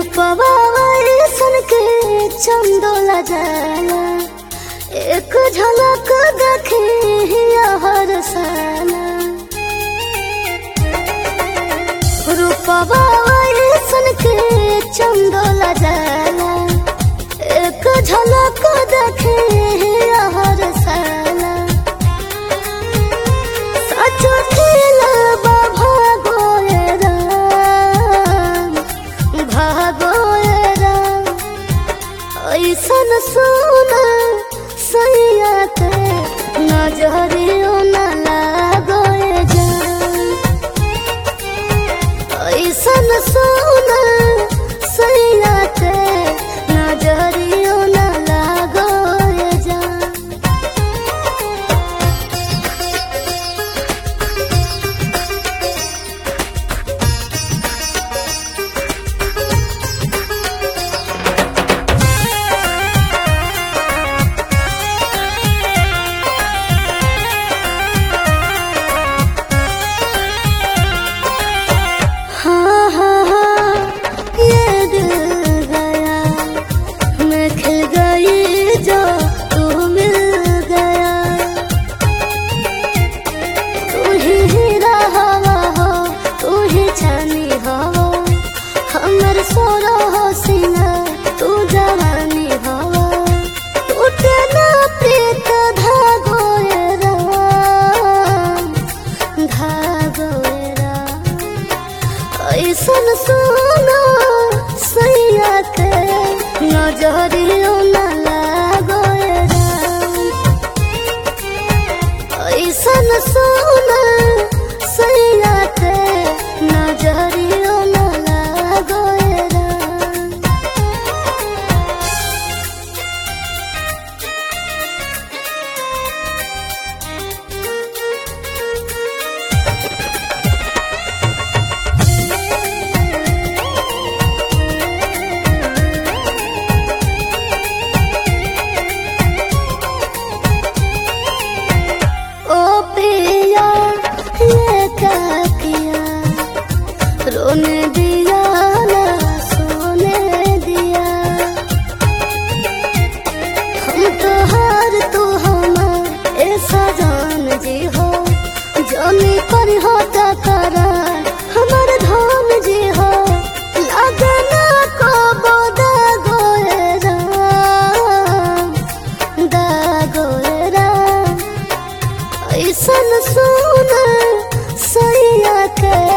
रूपवा सन के चंदोला जाला एक झलक देखे हर साला रूपवा सन के चंदोला जाला एक झलक देखे हर साला सच खेला भागोए राम भागोए राम ऐसन सोना सैया के नजरियो न लागोए जान ऐसन सोना सैया के नजरियो न लागोए जान हाँ हाँ हाँ ये दिल गया मैं खिल गई जो तू मिल गया तू ही हीरा हवा हो तू ही छानी हो हमर सोरो हो सिंगा तू जवानी हो टूटे ना प्रीत धागोए राम धागोए राम ऐसन सोना सैया के नजरियो न लागोए राम ऐसन सोना सैया के नजरियो न लागोए राम ओ पिया ये क्या किया रोने दिया ना सोने दिया हम तो हार तू हम ऐसा जान जी हो जाने पर होता करार हमार धाम जी हो लगना को बोदा गोए राम दा गोए राम ऐसन सोना सैया के